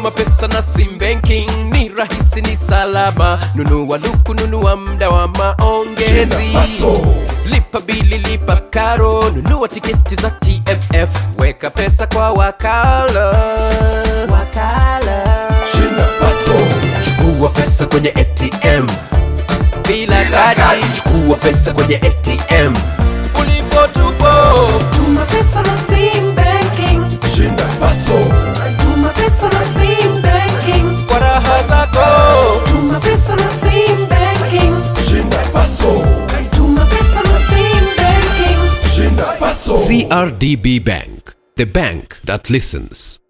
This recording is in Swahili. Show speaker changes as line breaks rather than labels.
tuma pesa na sim banking ni rahisi ni salama nunua luku nunua mda wa maongezi lipa bili lipa karo nunua tiketi za tff weka pesa kwa wakala wakala chukua pesa kwenye atm bila kadi chukua pesa kwenye atm ulipo tupo
Tuma pesa na sim banking. Tuma pesa na sim banking.
kwa raha zako
Tuma pesa na sim banking. Tuma pesa na sim banking.
crdb bank the bank that listens